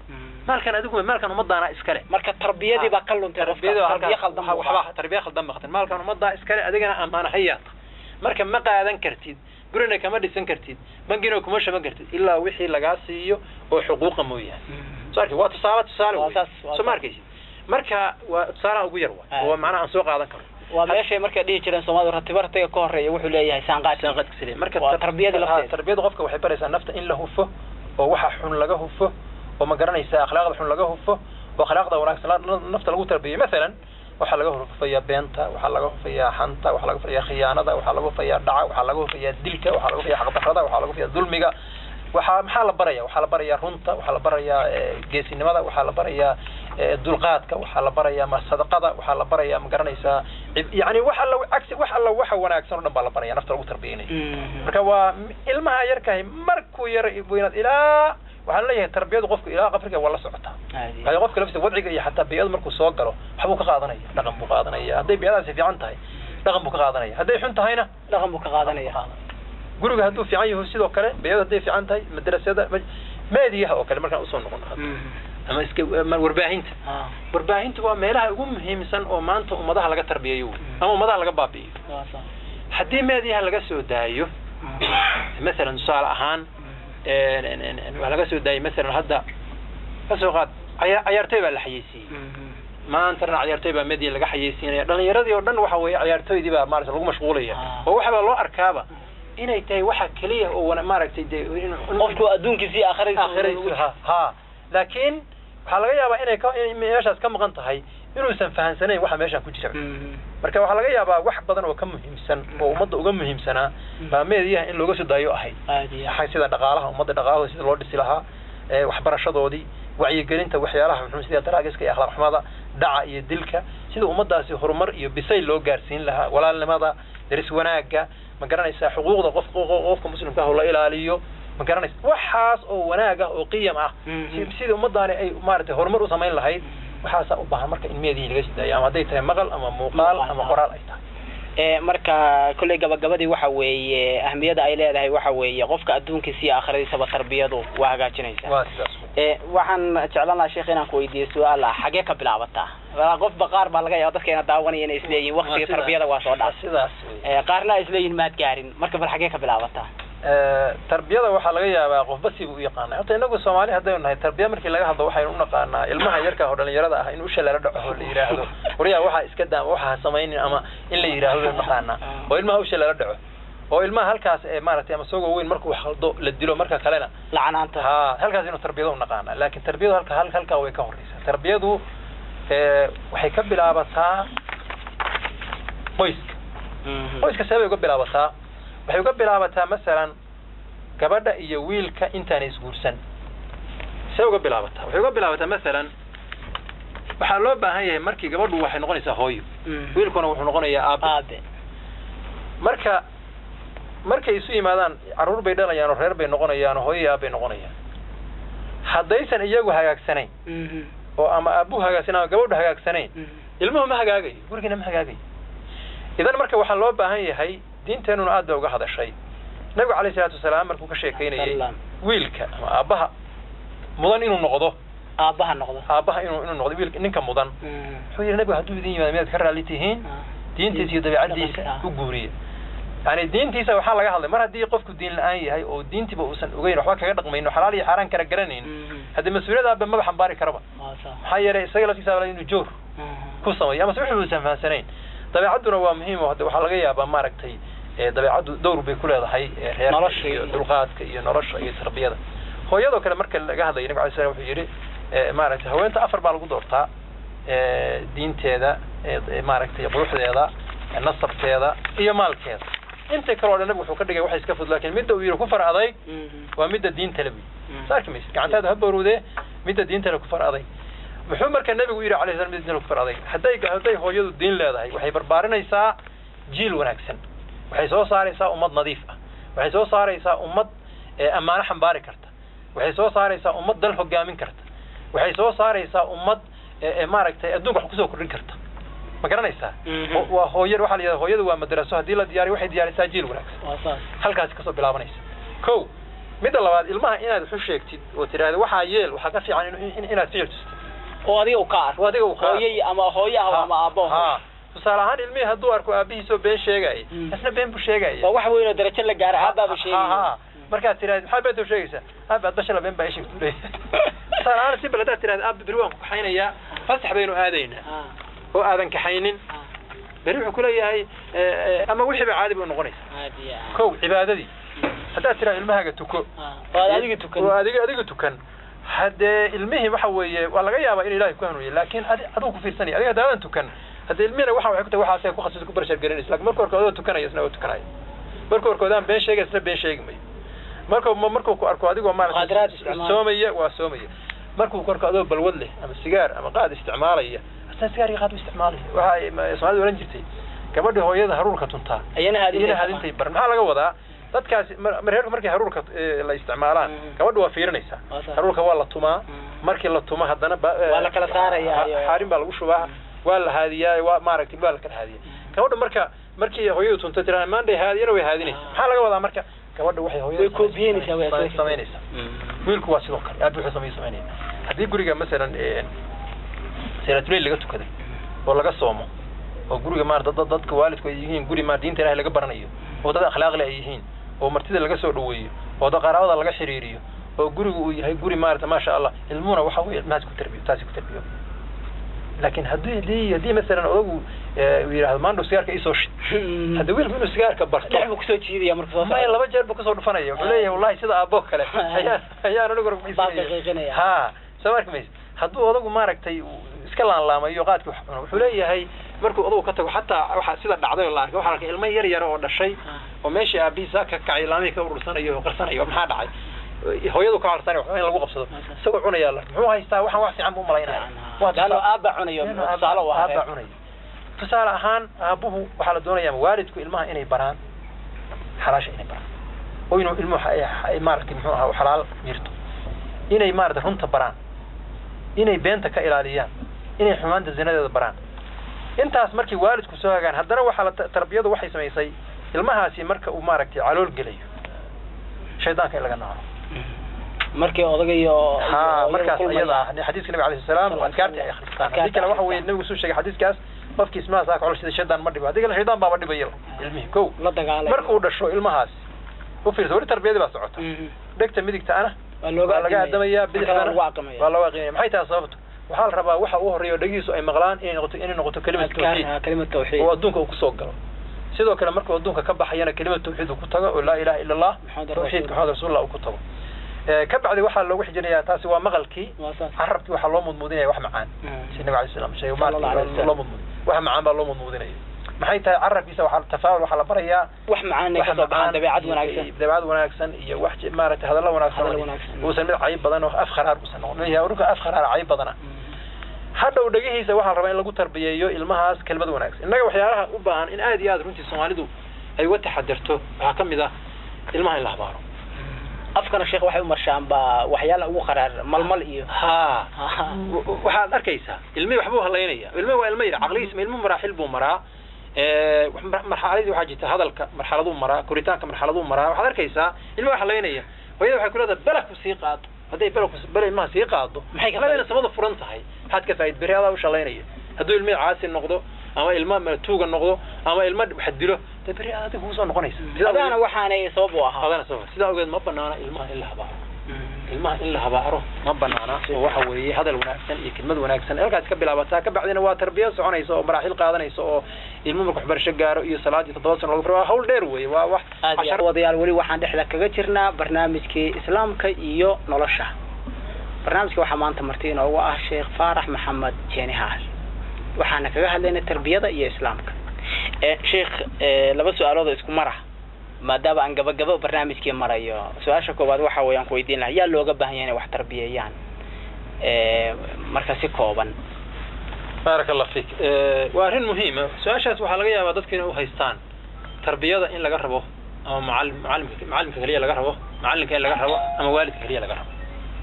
maalkan adigu maalkan ummadaana iskale marka tarbiyadii baa ka luntay tarbiyadu qofka tarbiya khaldan buu waxba tarbiya khaldan baqtin maalkan ummadaa iskale adigana amaana hayaata marka ma qaadan kartid gurina kama dhisan kartid bangina kuma shaban kartid ilaa wixii lagaa siiyo oo xuquuqa mooyaane soo arki waa tusaale tusaale Waa wey. saas, waa soo ma saas. arkaysid marka waa tusaalaha ugu yar Ah. waay oo macnaha aan soo qaadan karo waa meeshay markay dhihi jireen soomaalidu ratiba ratiga ka horeeya wuxuu leeyahay saanqaad sanqadka saliim marka Waa tar- tarbiyadii lafteeda. ah, tarbiyadu qofka waxay baraysaa nafta in la hufo oo waxa xun laga hufo oo ma garanaysaa akhlaaqda xun laga hufo oo akhlaaqda wanaagsan la- nafta lagu tarbiyo masalan waxaa laga hufayaa beenta waxaa laga hufayaa xanta waxaa laga hufayaa khiyaanada waxaa laga hufayaa dhaca waxaa laga hufayaa dilka waxaa laga hufayaa xaqdarrada waxaa laga hufayaa dulmiga waxaa maxaa la baraya waxaa la barayaa runta waxaa la barayaa eh, geesinimada waxaa la barayaa eh, dulqaadka waxaa la barayaa ma sadaqada waxaa la barayaa ma garanaysaa cib- yacni wax alla cagsi wax alla waxa wanaagsan oo dhan baa la baraya nafta lagu tarbiyeynayo marka waa m- ilmaha yarkahay markuu yar weynaad ilaa waxaan leeyahay tarbiyadu qofku ilaa qabriga waa la socotaa waayo qofka laftiisa wadciga iyo xataa biyadu markuu soo galo waxbuu ka qaadanaya dhaqan buu qaadanaya hadday biyadaasi fiican tahay dhaqan buu ka qaadanaya hadday xun tahayna dhaqan buu ka qaadanaya guriga hadduu fiican yaho sidoo kale biyadu hadday fiican tahay madrasada ma- meediyaha oo kale markaan usoo noqon ama iska ama warbaahinta Ah, warbaahintu waa meelaha ugu muhiimsan oo maanta ummadaha laga tarbiyayo wey. ama ummadaha laga baabi'iyo waa saas. haddii meediyaha laga soo daayo masalan tusaale ahaan een, een, een, een, waxaa laga soo daayay masalan hadda ka soo qaad caya- cayaartooy baa la xayeysiiyey maantana cayaartooy baa media laga xayeysiinaya dhalinyaradii oo dhan waxa weeye cayaartooydii baa maarata lagu mashquulaya Ah. oo waxbaa loo arkaaba inay tahay waxa keliya oo wana- maaragtay dee in- in- qofku adduunkiisii aakhiradiisa aakhiradiisu ha ha laakiin waxaa laga yaabaa inay ka in meeshaas ka maqan tahay inuusan fahansanayn waxa meeshaan ku jira marka waxaa laga yaabaa wax badan oo ka muhiimsan oo ummadda uga muhiimsanaa baa meediyaha in looga soo daayo ahayd aad iyo aad. waxay sida dhaqaalaha ummadda dhaqaalahooda sida loo dhisi lahaa ee waxbarashadoodii wacyigelinta waxyaalaha xun sida daraagiska iyo akhlaaq xumada dhaca iyo dilka sida ummadaasi horumar iyo bisayl loo gaarsiin lahaa walaalnimada daris wanaagga ma garanaysaa xuquuqda qof qof- qofka muslimka ah oo la ilaaliyo ma garanaysa waxaas oo wanaag ah oo qiyam ah Mhm. si- sidii ummadaani ay maaragtay horumar u samayn lahayd waxaasaa u baahan marka in meedihii laga sii daayo ama hadday tahay maqal ama muuqaal Muuqaal, ama ah. qoraal ay tahay ee marka kolley gabagabadii waxa weeye ahmiyada ay leedahay waxa weeye qofka adduunkiisa iyo aakhiradiisaba tarbiyadu waa hagaajinaysaa waa sidaas ee waxaan jeclaan lahaa sheekh inaan ku weydiiyo su-aal ah xagee ka bilaabataa Waa qof baqaar baa laga yaaba dadkeena daawanaya inay isleeyihin Waa waqtiga sidaas. tarbiyada waa soo dhaaf sidaas wey. ee qaarna ay isleeyihin maad gaarin marka bal xagee ka bilaabataa Eh, tarbiyada waxaa laga yaabaa qofba sibu u yaqaana horta inagu soomaali haddaynu nahay tarbiya markii laga hadlo waxaynu u naqaanaa ilmaha yarka oo dhalinyarada ah in usha lala dhaco oo la yidhaahdo waryaa waxaa iska daa ama waxaa ha samaynin ama in la yidhaahdo baynu naqaanaa oo ilmaha usha lala dhaco oo ilmaha halkaas ee maaragtay ama isagoo weyn markuu wax khaldo la dilo marka kalena lacanaanta ha halkaas inuu tarbiyada u naqaanaa laakiin tarbiyadu halka hal- halkaa way ka horeysaa tarbiyadu eh, waxay ka bilaabataa qoyska Mhm. qoyska see bay uga bilaabataa waxay uga bilaabataa masalan gabadha iyo wiilka intaanay isguursan see uga bilaabataa waxay uga bilaabataa masalan waxaa loo baahan yahay markii gabadhu waxay noqonaysaa hooyo Mhm. wiilkuna wuxuu noqonayaa aabe aabe marka markay isu yimaadaan carruur bay dhalayaan oo reer bay noqonayaan oo hooyo iyo aabbay noqonayaan haddaysan iyagu hagaagsanayn Mhm. oo ama aabuhu hagaagsan ama gabadhu hagaagsanayn Mhm. ilmuhu ma hagaagayo gurigina ma hagaagayo idan marka waxaa loo baahan yahay diinteenuna aad bay uga hadashay nabigu calayhi salaatu wasalaam markuu ka sheekeynayay Salaam. wiilka ama aabbaha mudan inuu noqdo aabbaha noqdo aabbaha inuu inuu noqdo wiilka ninka mudan Mhm. wuxuu yidhi nabigu hadduu idin yimaado miyaad ka raalli tihiin Ah. diintiisa iyo dabeecaddiisa Dhaqanka. u guuriya yani diintiisa waxaa laga hadlay mar haddii qofku diin la-aan yahay oo diintiba uusan ogeyn waxba kaga dhaqmayno xalaal iyo xaaraan kala garanayn Mhm. haddii mas-uuliyada aabbe maba xambaari karaba Waa sax. maxaa yeelay isaga laftiisa baa inuu joor Mhm. ku sameeyo ama se wixii uusan fahansanayn dabeecadduna waa muhiim oo hadde waxaa laga yaabaa maaragtay ee dabeecaddu dowr bay ku leedahay ee reerka Nolosha iyo iyo- dulqaadka iyo nolosha iyo tarbiyada hooyadoo kale marka laga hadlayo nabiga alay slam wuxuu yidhi ee, maaragtay haweenta afar baa lagu doortaa ee, diinteeda ee, ee, maaragtay quruxdeeda ee, nasabkeeda iyo maalkeeda inta kale oo dhan nabigu wuxuu ka dhigay waxay iska fud laakiin midda uu yidhi ku far adayg Mhm. waa midda diinta le buyi Mhm. sa arki maysid gacantaada ha bowrowdee midda diinta le ku far aday muxuu marka nabigu yidhi alayh slam midda diinta le ku far aday hadday hadday hooyadu diin leedahay waxay barbaarinaysaa jiil wanaagsan waxay soo saaraysaa ummad nadiif ah waxay soo saaraysaa ummad ee ammaano xambaari karta waxay soo saaraysaa ummad dal hogaamin karta waxay soo saaraysaa ummad ee ee maaragtay adduunka wax kusoo kordhin karta ma garanaysaa Mhm. Ho- waa hooyada waxaa la yidhahda hooyadu waa madraso haddii la diyaariyo waxay diyaarisaa jiil wanaagsan Waa sax. halkaasi kasoo bilaabanaysa ko midda labaad ilmaha inaad waxu sheegtid oo tidhaahdo waxaa yeel waxaa ka fiican in- in- inaad ficil tustid oo adiga u ka arko oo adiga uu ka arko. hooyay ama hooyaha ama aabbo ha tusaale ahaan ilmihii hadduu arko aabihiisoo been sheegaya Mm. isna been buu sheegaya waa wax weyn oo darajo la gaara aabaaba Ha, ha. sheegaya markaad tiraahdo maxaa beenta u sheegaysaa aabi aad bashala been baa ii sheegtu leeyahay tusaale ahaan si bal haddaad tiraahdo aabi beri waan ku kaxaynayaa fasax baynu aadaynaa Ah, oo aadan kaxaynin ah, beri wuxuu ku leeyahay eh, eh, ama wixiiba caadi bay noqonaysa aad iyo aad. kow cibaadadii haddaad tiraahdo ilmahaaga tuko Ah, oo aad adiga tukan oo adiga adiga tukan haddee ilmihii waxa weeye waa laga yaabaa in ilaahay ku hanuuniye laakiin adi adigu ku fiirsanaya adiga haddaadan tukan haddee ilmihina waxa waxay ku tahay waxaasay ku khasisa ku barashar garanaysa lakin marka horkood adoo tukanaya isna waa tukanaya marka horkood aan been sheegay isna been sheegi mayo marka ma- markuu ku arko adigoo Mukhadaraad maarata isticmaal. soomaya waa soomaya markuu ku arko adoo balwad leh ama sigaar ama qaad isticmaalaya asna sigaar iyo qaad u isticmaalaya waxa ay ma- soomaalida oran jirtay gabadhii hooyada haruurka tuntaa ayana haadin iyana hadintay bar maxaa laga wadaa dadkaasi mar- reerku markay haruurka eh, la isticmaalaan Mhm. gabadha waa fiirinaysaa Waa sax. haruurka waa la tumaa Mhm. markii la tumo haddana ba- eh, Waa la kala saarayaa ha- iyo- xaarin baa lagu shubaa waa la haadiyaa waa maaragtay waa la kala haadiya gabadha marka markii hooyadu tunto tiraa maanday haadiyana way haadinaysaa Ah. maxaa laga wadaa marka gabadha waxay hooyada way koobiyeynaysaa way samay- asaga. samaynaysaa Mm. wiilku waa sidoo kale aad wuxuu samay samaynaya haddii guriga masalan eh, salaatuleyl laga tukaday oo laga soomo oo guriga maarata dad dadka waalidku ay yihiin guri maar diinta ilaahay laga baranayo oo dad akhlaaqle ay yihiin oo martida laga soo dhaweeyo oo dad qaraabada laga xiriiriyo oo gurigu uu yahay guri maarata maasha allah ilmuhuna waxa weeye ilmahaas ku tarbiyo taasi ku tarbiyo laakiin haddii haddii haddii masalan odagu eh, uu yidhahdo maandhow sigaarka isoo shid hadda wiilku inuu sigaarka barto dhex buu kusoo jiidaya marka soo maya socda. laba jeer buu kasoo dhufanaya wuxuu leeyahay wallahi sida aabbo kale ayaan ayaan anigu Baa daqiiqinaya. ha soo marka maysa hadduu odagu maaragtay uu iska laanlaamayo qaadkii wax cuno wuxuu leeyahay markuu odagu ka tago xataa waxa sida dhacday oo la arkay waxaa la arkay ilmo yar yar oo dhashay Ah. oo meeshii aabihiisa ka kacay laamihii ka urursanayo oo qarsanayo maxaa dhacay hooyadu ka qarsanay waxba in lagu qabsado isagoo cunayaa la muxuu haystaa waxaan wax fiican buu malaynaya Waa Laanno tusaale- aabba cunayo Laanno tusaale u aabba ahaa cunayo tusaale ahaan aabuhu waxaa la doonaya ama waalidku ilmaha inay baraan xalaasha inay baraan oo inuu ilmuhu ay- ay maaragtay muxuu ahaa xalaal mirto inay maaragtay runta baraan inay beenta ka ilaaliyaan inay xumaanta zinadeeda baraan intaas markii waalidku soo hagaan haddana waxaa la ta- tarbiyadu waxay samaysay ilmahaasi marka uu maaragtay calool gelayo shaydaanka in laga naco markii odaga iyo ha iyo markaas kulmaya. iyada ah xadiiska nabi alayhi salaam oo adkaarti ay akhristaan haddii kale waxa weeye nabigu suu sheegay xadiiskaas qofkii ismaha saa kacol sida shaydaan ma dhibo haddii kale shaydaan baaba dhibaya ilmihii kow la dagaalay markuu dhasho ilmahaas u fiirsa weli tarbiyadii baa socota Mhm. dhegta midigta ana waa looga waa laga adimaya. adamayaa Marka bidixdana waa lagu aqimaya. waa looga aqimaya maxay tahay sababtu waxaa la rabaa waxa ugu horeeya oo dhagihiisu ay maqlaan inay noqoto inay noqoto kelimad Adkaar, tawxiid ah, kelimad tawxiid oo adduunka uu kusoo galo sidoo kale markuu adduunka ka baxayana kelimad tawxiid uu ku tago oo laa ilaha ila allah Muxamed tawxiidka rasuul. maxamed rasuulullah uu ku tago Eh, ka bacdi waxaa loogu xijinayaa taasi waa maqalkii waa saas carabkii waxaa loo mudmuudinaya wax macaan Mhm. si nabi alay slam sheegay Sallallahu alayhi maaragtay wasallam. loo mudmuud wax macaan baa loo mudmuudinaya maxay tahay carabkiisa waxaa tafaawul waxaa la barayaa wax macaan ay wax ka soo baxaan macaan dabeecad iyo- wanaagsan iyo dabeecad wanaagsan iyo wax je- maaragtay hadallo wanaagsan Hadallo oo- wanaagsan. uusan mid cayib badan oo af kharaar uusan noqon leeyahay urunka af kharaar cayib badana hadhow dhegihiisa waxaa la rabaa in lagu tarbiyeeyo ilmahaas kelmad wanaagsan innaga waxyaalaha u baahan in aad iyo aad runtii soomaalidu ay uga taxadirto waxaa ka mid ah ilmaha in la habaaro afkana sheekh waxay u marshaan baa waxyaala ugu qaraar malmal iyo ha waxaad arkaysaa ilmihii waxbuu halaynaya ilmihi waa ilmo yar caqligiisa ilmuhu maraaxil buu maraa Eh, mar- marxaladii waxaa jirta hadalka marxaladuu maraa koritaanka marxaladuu maraa waxaad arkaysaa ilmihi waa halaynaya hooyada waxay ku leedahay belaku sii qaado hadday belaku bela ilmaha sii qaado Maxay ka labadayna faa'iid- samada furan tahay maxaad ka faaid beri adaa u shalaynaya hadduu ilmihii caasi noqdo ama ilma tuuga noqdo ama ilma wax dilo dee beri aad adiga kuusoo noqonaysa Sidaa adaana ogeed- waxaanay sabab u ahaa adana sabab sidaa ogeed ma banaana ilmaha in la habaaro ilmaha in la habaaro ma banaana oo waxa weeye hadal wanaagsan iyo kelmad wanaagsan halkaas ka bilaabataa ka bacdina waa tarbiya soconaysa oo maraaxil qaadanaysa oo ilmo marka waxbarasho gaaro iyo salaadii toddoba sano lagu furo waa hawl dheer weeye waa wax aad iyo aad wadayaal weli waxaan dhexda kaga jirnaa barnaamijkii islaamka iyo nolosha barnaamijka waxaa maanta marti inoogu ah sheekh faarax maxamed jeeni haal waxaana kaga hadlaynay tarbiyada iyo islaamka Eh, sheekh eh, laba su-aalood oo isku mara maadaama aan gabagabo barnaamijkii marayo su-aasha koowaad waxa weeyaan ku weydiin lahaa yaa looga baahan yahay inay wax tarbiyeeyaan Eh, marka si kooban baaraka allah fiik waa arrin muhiima su-aashaas waxaa laga yaabaa dadka inay u haystaan tarbiyada in laga rabo ama macalim macalimka macalimka keliya laga rabo macalinka in laga rabo ama waalidka keliya laga rabo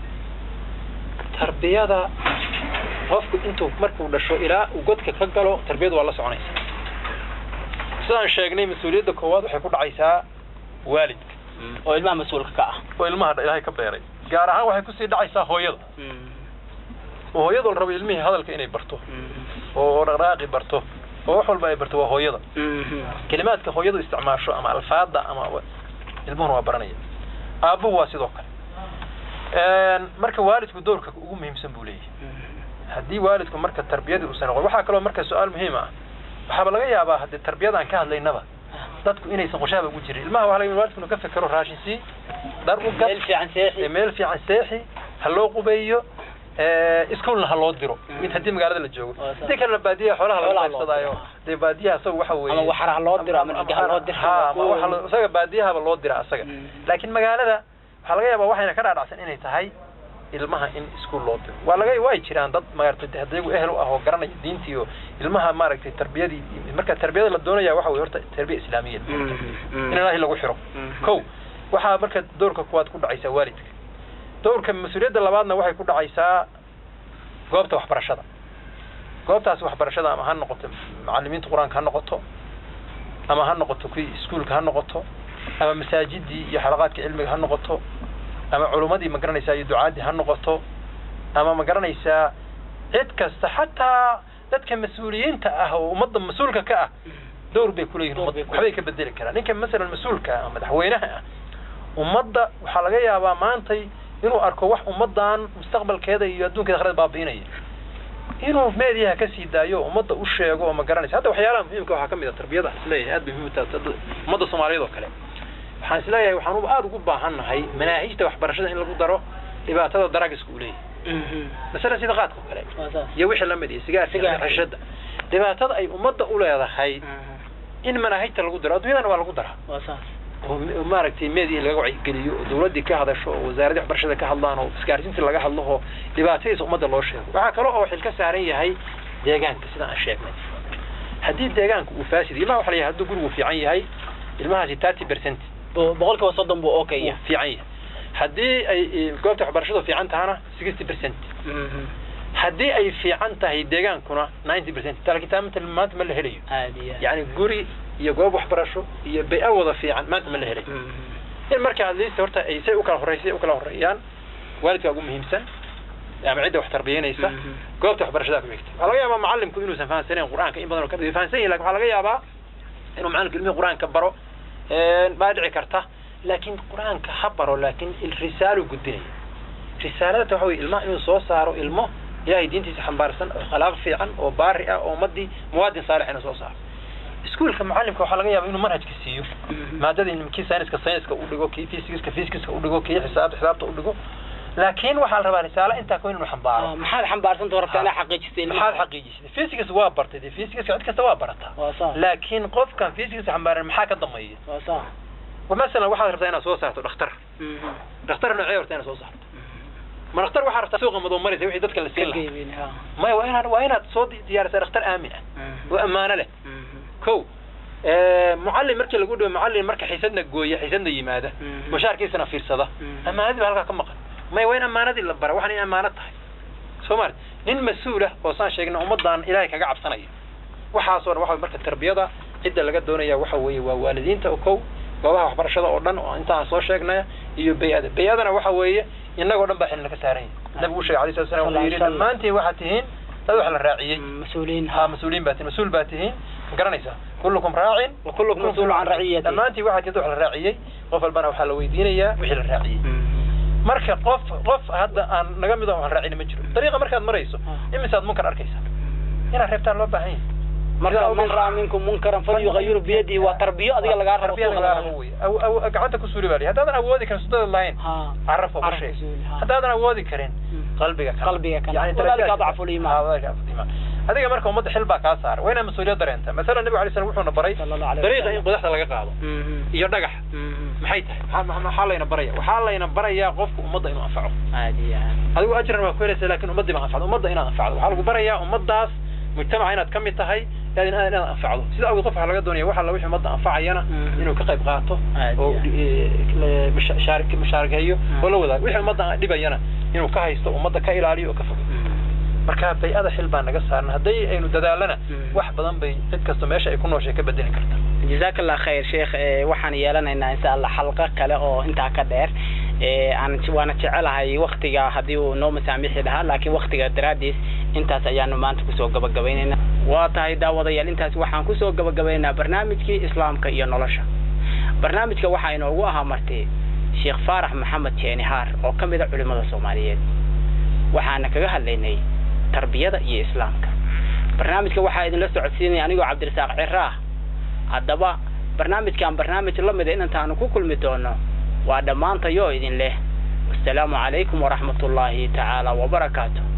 tarbiyada qofku intuu markuu dhasho ilaa uu godka ka galo tarbiyadu waa la soconaysa sidaan sheegnay mas-uuliyadda koowaad waxay ku dhacaysaa waalidka oo ilmaha mas-uulka ka ah oo ilmaha ilaahay ka beeray gaar ahaan waxay kusii dhacaysaa hooyada oo hooyada la rabo ilmihii hadalka inay barto oo dhaqdhaqaaqi barto oo wax walba ay barto waa hooyada kelimaadka hooyadu isticmaasho ama alfaada ama ilmuhuna waa baranaya aabuhu waa sidoo kale marka waalidku doorka ugu muhiimsan buu leeyahay haddii waalidku marka tarbiyadii uusan noqon waxaa kaloo marka su-aal muhiim ah waxaaba laga yaabaa haddii tarbiyada aan ka hadlaynaba dadku inaysan qorshaaba ugu jirin ilmaha waxa laga yaabaa waalidku inuu ka fekero raashin sii dhar u gad meel fiican seexi meel fiican seexi ha loo qubeeyo iskuolna ha loo diro mid haddii magaalada la joogo hadii kalena baadiyaha xoolaha laga Xoolaha loo qaybsadaayo diro. dee baadiyaha isaga waxa weeye ama waxara ha loo diro ama ama- dhigaha loo diro ha ama waxa loo- isaga baadiyahaba loo dira asaga Mm. laakiin magaalada waxaa laga yaabaa waxayna ka dhaadhacsan inay tahay ilmaha in iskuul loo diro waa laga way jiraan dad maaragtay haddayagu ehel u ah oo garanaya diintii iyo ilmaha maaragtay tarbiyadii marka tarbiyada la doonaya waxa weye horta tarbiya islaamiya in ilaahay lagu xiro kow waxaa marka doorka kuwaad ku dhacaysaa waalidka doorka mas-uuliyadda labaadna waxay ku dhacaysaa goobta waxbarashada goobtaas waxbarashada ama ha noqoto macalimiinta qur-aanka ha noqoto ama ha noqoto kuwii iskuulka ha noqoto ama masaajidii iyo xalaqaadka cilmiga ha noqoto ama culummadii ma garanaysaa iyo ducaadii ha noqoto ama ma garanaysaa cid kasta xataa dadka mas-uuliyiinta ah oo ummadda mas-uulka ka ah dowr bay kuleeyihin Door bay ummadda waxbay ka bedeli karaan ninka masalan mas-uulka ah madaxweynaha ah ummadda waxaa laga yaabaa maantay inuu arko wax ummaddan mustaqbalkeeda iyo adduunkeeda akhrada baabi'inaya inuu meediyaha ka sii daayo oo ummadda u sheego oo ma garanaysa hadda waxyaalaha muhiimka waxaa ka mid a tarbiyada isleeyahay aad bay muhiim u tahay hadda ummadda soomaaliyeed oo kale waxaan isleeyahay waxaan u- aada ugu baahannahay manaahijta waxbarashada in lagu daro dhibaatada daraagiska uu leeyahay masalan sida qaadka oo kale iyo wixii lamid iyo sigaarka Sigaarka. xashada dhibaatada ay ummadda u leedahay in manaahijta lagu daro adduunyadana waa lagu daraa waa saas oo m- maaragtay media laga wacyigeliyo oo dawladdii ka hadasho oo wasaaradii waxbarashada ka hadlaan oo isgaarsiintii laga hadlo oo dhibaatadiisa ummadda loo sheego waxaa kale oo xil ka saaran yahay deegaanka sida aan sheegnay haddii deegaanka uu faasid ilmaha waxa la yahay hadduu gurigu fiican yahay ilmahaasi thirty percent Bo- boqolkiiba soddon buu okay uu fiican yahay haddii ay i- goobta waxbarashadu fiican tahana sixty percent haddii ay fiican tahay deegaankuna ninety percent laakiin taa mata maanta ma la helayo aad iyo aad. yacni guri iyo goob waxbarasho iyo bay-a wada fiican maanta ma la helayo Mhm. in marka adliist horta ay say u kala horreysay u kala horreeyaan waalidka ugu muhiimsan ama cidda wax tarbiyanaysa Mhm. goobta waxbarashada ku xigta waxaa laga yaabaa macallimku inuusan fahansaneyn qur-aanka in badan oo kamid fahansan yahin lakin waxaa laga yaabaa inuu macallimku ilmihii qur-aanka baro baa dhici karta laakiin qur-aanka ha baro laakiin il- risaalu gudbinaya risaalada waxa weye ilmaha inuu soo saaro ilmo ilaahay diintiisa xambaarsan oo khalaaq fiican oo baari ah oo ummadii muwaadin saalix inuu soo saaro iskuulka macallimka waxaa laga yaabaa inuu manhajka siiyo Mhm. maadada in kii sayniska sayniska u dhigo kii fisikska fisikska u dhigo kii xisaabta xisaabta u dhigo laakiin waxaa la rabaa risaalo intaa ka weyn inuu xambaaro Ah, maxaad xambaarsanta rabtaa inaa xaqiijisay ilmaha? maxaad xaqiijisay physics waa bartay dee physics cid kasta waa barataa waa saas laakiin qofkan physics xambaaran maxaa ka dambeeya waa saas masalan waxaad rabtaa inaad soo saarto dhakhtar Mhm. dhakhtar noocee rabtaa inaad soo saarto ma dhakhtar waxaa rabtaa suuqa madow maraysa wixii dadka la siin Ka lahaa geybin, ha. maya waa inaad waa inaad soo di- diyaarisaa dhakhtar aamin ah Mhm. oo ammaano leh Mhm. kow mucallin markii lagu dhibo mucallin marka xisadna gooya xisadna yimaada Mhm. mushaarkiisana fiirsada Mhm. ammaanadii baa halkaa ka maqan maya waa in ammaanadii la bara waxaan in ammaano tahay soo maali nin mas-uulah oo saan sheegna ummaddan ilaahay kaga cabsanaya waxaasoo dhan waxa marka tarbiyada cidda laga doonaya waxa weeye waa waalidiinta oo kow goobaha waxbarashada oo dhan oo intaan soo sheegnaya iyo bay-ada bay-adana waxa weeye innagoo dhan baa xilna ka saaran yahay nabigu sheegay alayhi salatu wasalam wuxuu yidhi Sallallahu alayhi dhammaantiin waxaad tihiin dad wax la raaciyey mas-uuliyiin ها مسؤولين باتين مسؤول باتين garanaysaa كلكم راع وكلكم مسؤول عن رعيته. dhammaantii waxaa jid wax la raaciyey qof walbana waxaa la weydiinayaa wixii la raaciyey Mhm. marka qof qof hadda aan naga mid oo aan raacin ma jiro dariiqa markaad marayso Ah. imisaad munkar arkaysaa inaad reebtaan loo baahan yahay marka man raa minkum munkaran falyughayiru biyadihi waa tarbiyo adiga lagaa rabo tarbiya suuqa lagaa lagaa rabo wey Aw- aw- gacanta ku suuli baa lihi haddaadan awoodi karin sudada lahayn ha caraf oo Caraf sheeg ku suuli, ha. haddaadan awoodi karin Mm. qalbiga kana Qalbiga kana. Yani Walaalika darajadaas- adcafu liimaan. Ha, walaalika adcafu liimaan. adiga marka ummadda xil baa kaa saara waa inaad mas-uuliyad dareenta masalan nabigu alay slam wuxuuna baray Sallallahu alayhi dariiqa wasallam. in qodaxda laga qaado Mhm. iyo dhagax Mhm. maxay tahay maxaa- maxaa maxaa layna baraya waxaa layna barayaa qofku ummadda inuu anfaco aad iyo aad. adigu ajran waa ku helaysa lakin ummaddii baa anfacdo ummadda inaad anfacdo waxaa lagu barayaa ummaddaas mujtamaca inaad ka mid tahay inaad inaad inaad anfacdo sida awgeed qof waxaa laga doonaya waxa la wixii ummadda anfacayana Mhm. inuu ka qayb qaato Aad oo iyo eh, la- musha- shaarik- mushaarakeeyo Mhm. oo la wadaago wixii ummadda dhibayana inuu ka haysto ummadda ka ilaaliyo oo ka fogo marka bay-ada xil baa naga saaran hadday aynu dadaalana wax badan bay cid kasta meesha ay ku nooshay ka bedeli karta jazaak allah khayr sheekh waxaan yeelanaynaa insha allah xalqo kale oo intaa ka dheer aan waana jecelahay waktiga haddii uu noo masaamixi lahaa laakiin waktiga daraadiis intaas ayaanu maanta kusoo gabagabaynaynaa waa tahay daawadayaal intaas waxaan kusoo gabagabaynaynaa barnaamijkii islaamka iyo nolosha barnaamijka waxaa inoogu ahaa martay sheekh faarax maxamed jeeni haar oo ka mid a culimada soomaaliyeed waxaana kaga hadlaynay tarbiyada iyo islaamka barnaamijka waxaa idinla socodsiinaya anigoo cabdirasaaq ciraah haddaba barnaamijkan barnaamij la mida inantaanu ku kulmi doono waa dhammaantayoo idin leh wasalaamu calaykum waraxmat ullaahi tacaala wabarakaatu